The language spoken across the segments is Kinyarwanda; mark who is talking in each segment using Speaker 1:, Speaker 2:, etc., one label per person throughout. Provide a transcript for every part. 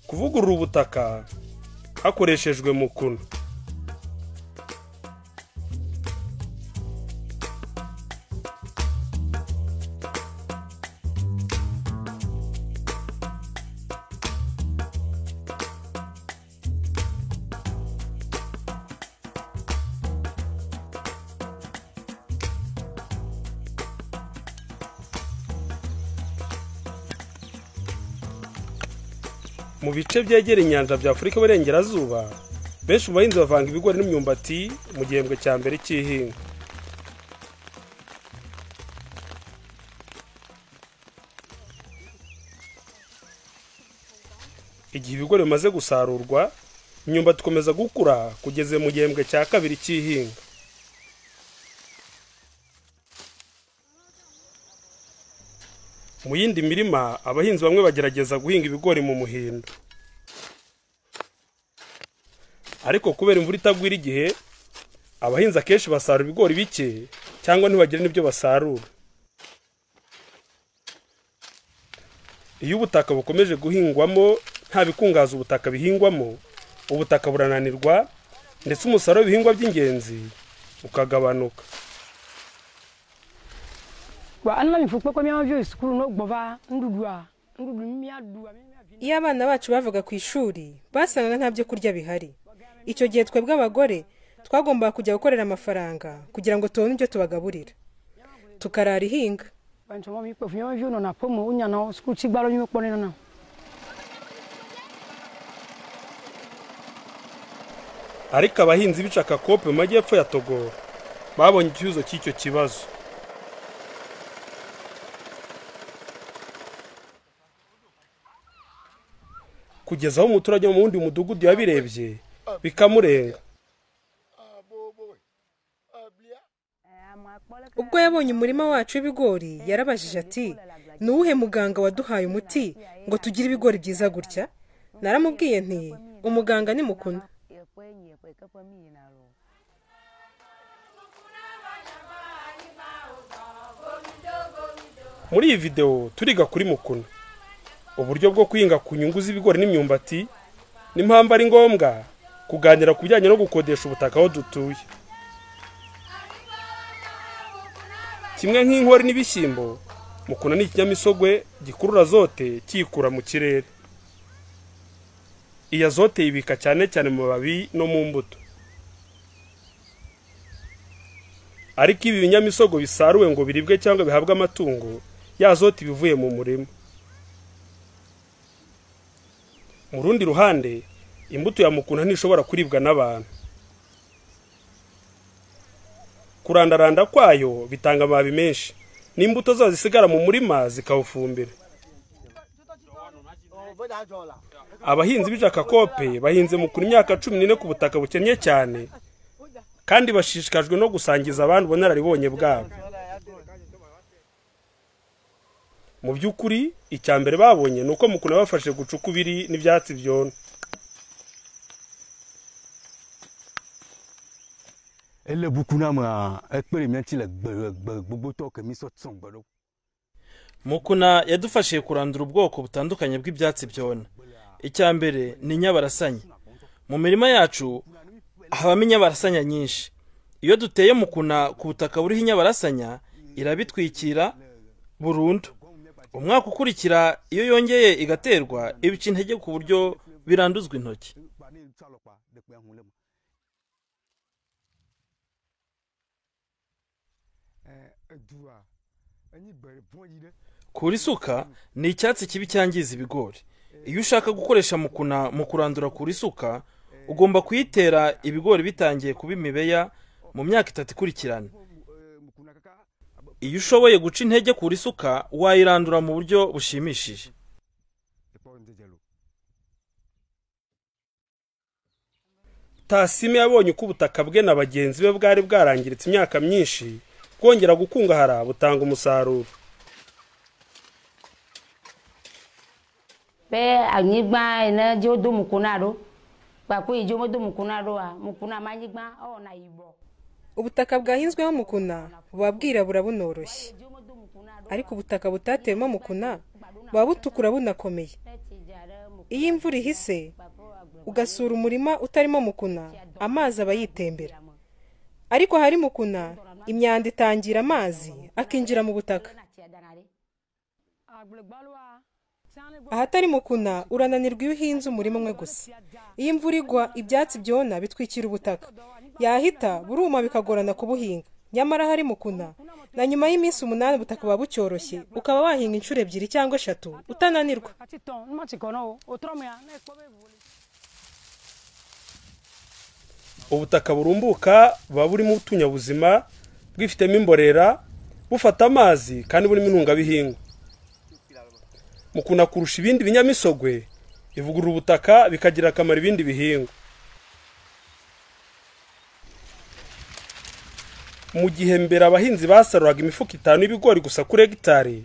Speaker 1: kuvugurura ubutaka hakoreshejwe mukuno mu bice byegera inyanja bya afurika iburengerazuba benshi mu bahinzi bavanga ibigori n'imyumbati mu gihembwe cya mbere cy'ihinga igihe ibigori bimaze gusarurwa imyumbati ikomeza gukura kugeza mu gihembwe cya kabiri cy'ihinga mu yindi mirima abahinzi bamwe bagerageza guhinga ibigori mu muhindo ariko kubera imvura itagwira igihe abahinzi akenshi basarura ibigori bike cyangwa ntibagire n'ibyo basarura iyo ubutaka bukomeje guhingwamo nta bikungaza ubutaka bihingwamo ubutaka burananirwa ndetse umusaruro w'ibihingwa by'ingenzi ukagabanuka
Speaker 2: iyo abana bacu bavaga ku ishuri basangaga nta byo kurya bihari icyo gihe twebwe abagore twagombaga kujya gukorera amafaranga kugira ngo tubone ibyo tubagaburira tukarara ihinga
Speaker 1: ariko abahinzi b'icaka kope mu majyepfo ya togo babonye ikibazo cy'icyo kibazo kugeza aho umuturage wo mu wundi mudugudu yabirebye bikamurenga
Speaker 2: ubwo yabonye umurima wacu w'ibigori yarabajije ati ni uwuhe muganga waduhaye umuti ngo tugire ibigori byiza gutya naramubwiye nti umuganga ni mukuna
Speaker 1: muri iyi videwo turiga kuri mukuna uburyo bwo kwihinga ku nyungu z'ibigori n'imyumbati n'impamvu ari ngombwa kuganira ku bijyanye no gukodesha ubutaka aho dutuye kimwe nk'inkori n'ibishyimbo mukuna ni ikinyamisogwe gikurura zote kiyikura mu kirere iya zote yibika cyane cyane mu mababi no mu mbuto ariko ibi binyamisogwe bisaruwe ngo biribwe cyangwa bihabwe amatungo ya zote iba ivuye mu murima mu rundi ruhande imbuto ya mukuna ntishobora kuribwa n'abantu kurandaranda kwayo bitanga amababi menshi n'imbuto zazo zisigara mu murima zikawufumbira abahinzi b'ijakakope bahinze mukuna imyaka cumi n'ine ku butaka bukennye cyane kandi bashishikajwe no gusangiza abandi ubunararibonye bwabo mu by'ukuri icya mbere babonye ni uko mukuna bafashe guca ukubiri n'ibyatsi byona
Speaker 3: ele bukuna ma ekperimenti le gbegbe gbogbo tɔ kemi sɔ tsɔn gbe ɖo.
Speaker 4: mukuna yadufashije kurandura ubwoko butandukanye bw'ibyatsi byona icya mbere ni inyabarasanya mu mirima yacu habamo inyabarasanya nyinshi iyo duteye mukuna ku butaka buriho inyabarasanya irabitwikira burundu umwaka ukurikira iyo yongeye igaterwa ibica intege ku buryo biranduzwa intoki kura isuka ni icyatsi kibi cyangiza ibigori iyo ushaka gukoresha mukuna mu kurandura kura isuka ugomba kuyitera ibigori bitangiye kuba imibeya mu myaka itatu ikurikirana iyo ushoboye guca intege kura isuka wayirandura mu buryo bushimishije
Speaker 1: tasime yabonye uko ubutaka bwe na bagenzi be bwari bwarangiritse imyaka myinshi bwongera gukungahara butanga umusaruro
Speaker 5: pe anyigba ene dzo do mukuna ɖo kpakpo yi dzo medo mukuna ɖoa mukuna ma anyigba ewɔna yibɔ
Speaker 2: ubutaka bwahinzweho mukuna buba bwirabura bunoroshye ariko ubutaka butatewemo mukuna buba butukura bunakomeye iyo imvura ihise ugasura umurima utarimo mukuna amazi aba yitembera ariko hari mukuna imyanda itangira amazi akinjira mu butaka ahatari mukuna urananirwa iyo uhinze umurima umwe gusa iyo imvura igwa ibyatsi byona bitwikira ubutaka yahita buruma bikagorana kubuhinga nyamara hari mukuna na nyuma y'iminsi umunani ubutaka buba bucyoroshye ukaba wahinga inshuro ebyiri cyangwa eshatu utananirwa
Speaker 1: ubutaka burumbuka buba burimo utunyabuzima bwifitemo imborera bufata amazi kandi burimo intungabihingwa mukuna kurusha ibindi binyamisogwe ivugurura ubutaka bikagira akamaro ibindi bihingwa mu gihe mbere abahinzi basaruraga imifuka itanu y'ibigori gusa kuri hegitari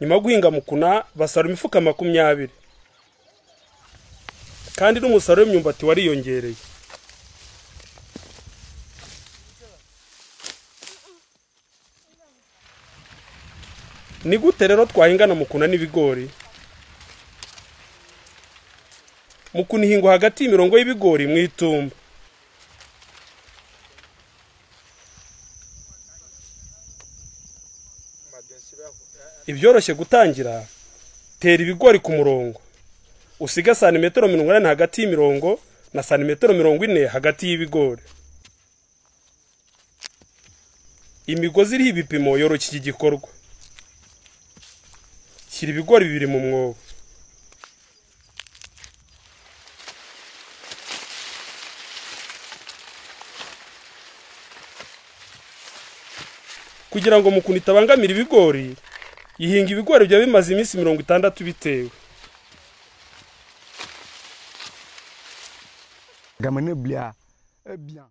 Speaker 1: nyuma yo guhinga mukuna basarura imifuka makumyabiri kandi n'umusaruro w'imyumbati wariyongereye ni gute rero twahingana mukuna n'ibigori mukuna ihingwa hagati y'imirongo y'ibigori mu itumba ibyoroshye gutangira tera ibigori ku murongo usiga santimetero mirongo inani hagati y'imirongo na santimetero mirongo ine hagati y'ibigori imigozi iriho ibipimo yoroshya iki gikorwa shyira ibigori bibiri mu mwobo kugira ngo mukuna itabangamira ibigori yihinga ibigori byaba bimaze iminsi mirongo itandatu bitewe
Speaker 3: gamane bya eh bien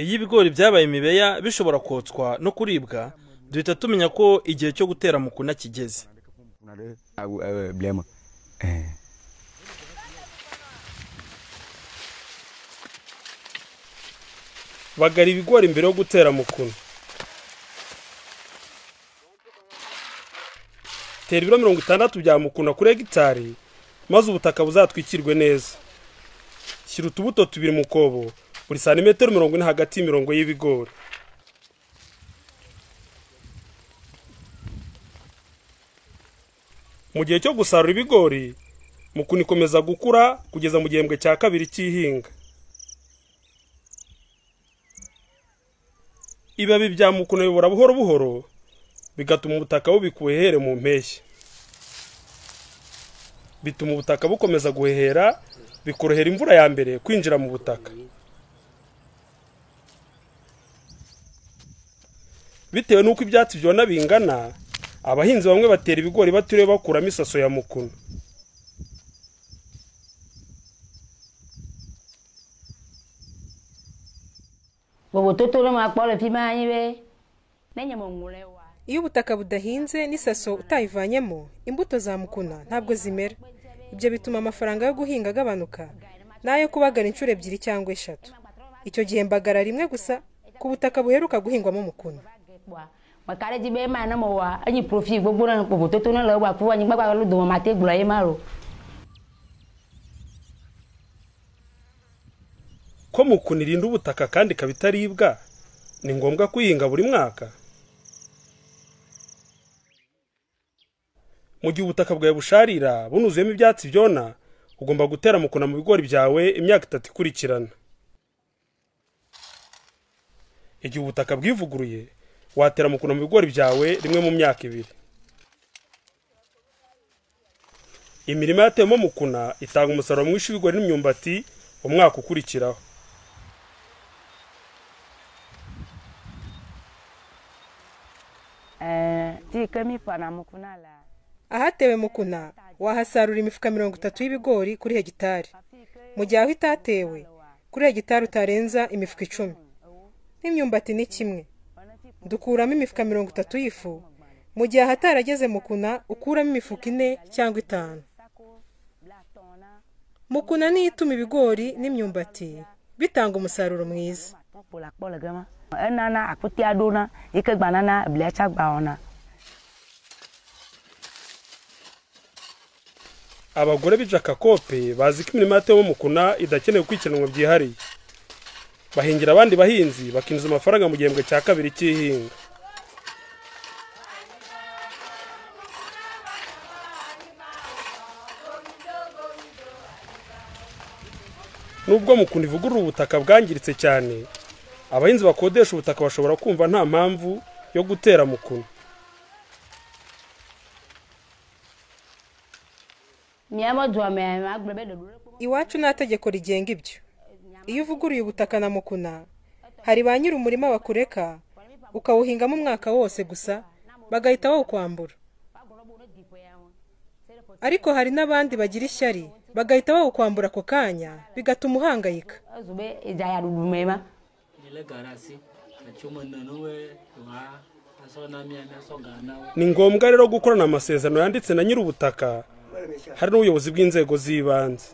Speaker 4: iyo ibigori byabaye imibeya bishobora kotswa no kuribwa duhita tumenya ko igihe cyo gutera mukuna kigeze
Speaker 3: on a le ah, ouais, ah, ouais, blême eh
Speaker 1: bagara ibigori mbere yo gutera mukuna tera ibiro mirongo itandatu bya mukuna kuri hegitari maze ubutaka buzatwikirwe neza shyira utubuto tubiri mu kobo buri santimetero mirongo ine hagati y'imirongo y'ibigori mu gihe cyo gusarura ibigori mukuna ikomeza gukura kugeza mu gihembwe cya kabiri cy'ihinga ibibabi bya mukuna bibora buhoro buhoro bigatuma ubutaka bubikuhehera mu mpeshyi bituma ubutaka bukomeza guhehera bikorohera imvura ya mbere kwinjira mu butaka bitewe n'uko ibyatsi byona bingana abahinzi bamwe batera ibigori batiriwe bakuramo isaso ya mukuna
Speaker 5: bobototo no makpɔle fi ma anyi be ne nye mɔŋule wa
Speaker 2: iyo ubutaka budahinze n'isaso utayivanyemo imbuto za mukuna ntabwo zimera ibyo bituma amafaranga yo guhinga agabanuka n'ayo kubagara inshuro ebyiri cyangwa eshatu icyo gihe mbagara rimwe gusa ku butaka buheruka guhingwamo mukuna
Speaker 5: wa mɔkare dzi be ema ne mɔ wa enyi profi gbogbo ne bobototo ne le wa ku anyigba gba lo dome mate gblɔ ye ma lo
Speaker 1: ko mukuna irinda ubutaka kandi ikaba itaribwa ni ngombwa kuyihinga buri mwaka mu gihe ubutaka bwawe busharira bunuzuyemo ibyatsi byona ugomba gutera mukuna mu bigori byawe imyaka itatu ikurikirana igihe ubutaka bwivuguruye watera mukuna mu bigori byawe rimwe mu myaka ibiri imirima yatewemo mukuna itanga umusaruro mwinshi w'ibigori n'imyumbati mu mwaka ukurikiraho
Speaker 5: ɛɛ ti ke mi fana mukuna la
Speaker 2: ahatewe mukuna wahasarura imifuka mirongo itatu y'ibigori kuri hegitari mu gihe aho itatewe kuri hegitari utarenza imifuka icumi n'imyumbati ni kimwe dukuramo imifuka mirongo itatu y'ifu mu gihe ahatarageze mukuna ukuramo imifuka ine cyangwa itanu mukuna niyo ituma ibigori n'imyumbati bitanga umusaruro mwiza
Speaker 5: kpɔkpo le akpɔ le gema enana akutia ɖona yi ke gbanana eblia tsa gba wɔna
Speaker 1: abagore b'ijakakope bazi ko imirimo yatewemo mukuna idakeneye gukurikiranwa byihariye bahingira abandi bahinzi bakinjiza amafaranga mu gihembwe cya kabiri cy'ihinga nubwo mukunda ivugurura ubutaka bwangiritse cyane abahinzi bakodesha ubutaka bashobora kumva nta mpamvu yo gutera mukuna
Speaker 5: miyamodo wa mayamagura bene rureko
Speaker 2: iwacu nta tegeko rigenga ibyo iyo uvuguruye ubutaka na mukuna hari ba nyiri umurima bakureka ukawuhingamo umwaka wose gusa bagahita bawukwambura ariko hari n'abandi bagira ishyari bagahita bawukwambura ako kanya bigatuma uhangayika
Speaker 5: zube izaya rurumema
Speaker 6: nile garasi achuma nanuwe wa asona miami asoganawe
Speaker 1: ni ngombwa rero gukorana amasezerano yanditse na nyiri ubutaka hari n'ubuyobozi bw'inzego z'ibanze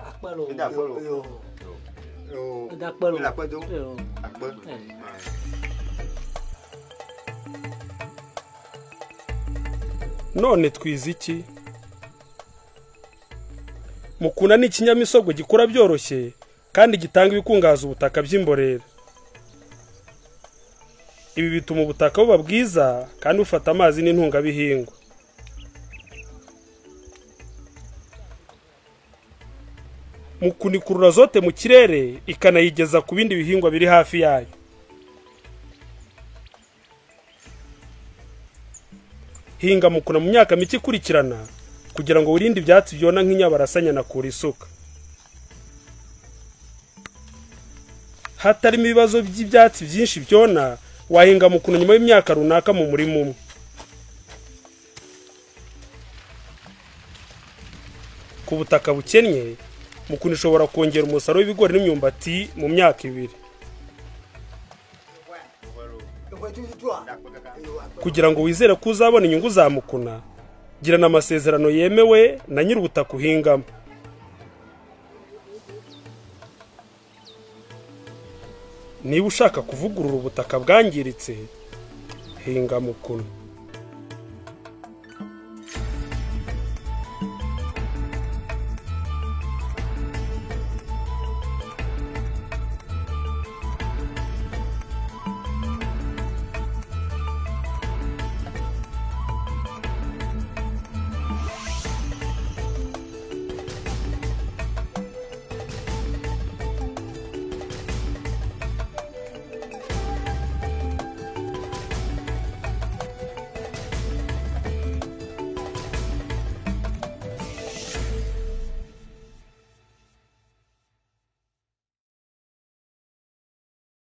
Speaker 6: akpalo
Speaker 1: none twize iki mukuna ni ikinyamisogwe gikura byoroshye kandi gitanga ibikungahaza ubutaka by'imborera ibi bituma ubutaka buba bwiza kandi bufata amazi n'intungabihingwa mukuna ikurura zote mu kirere ikanayigeza ku bindi bihingwa biri hafi yayo hinga mukuna mu myaka mike ikurikirana kugira ngo wirinde ibyatsi byona nk'inyabarasanya na kura isuka hatarimo ibibazo by'ibyatsi byinshi byona wahinga mukuna nyuma y'imyaka runaka mu murima umwe ku butaka bukennye mukuna ishobora kongera umusaruro w'ibigori n'imyumbati mu myaka ibiri kugira ngo wizere ko uzabona inyungu za mukuna girana amasezerano yemewe na nyiri ubutaka uhingamo niba ushaka kuvugurura ubutaka bwangiritse hinga mukuna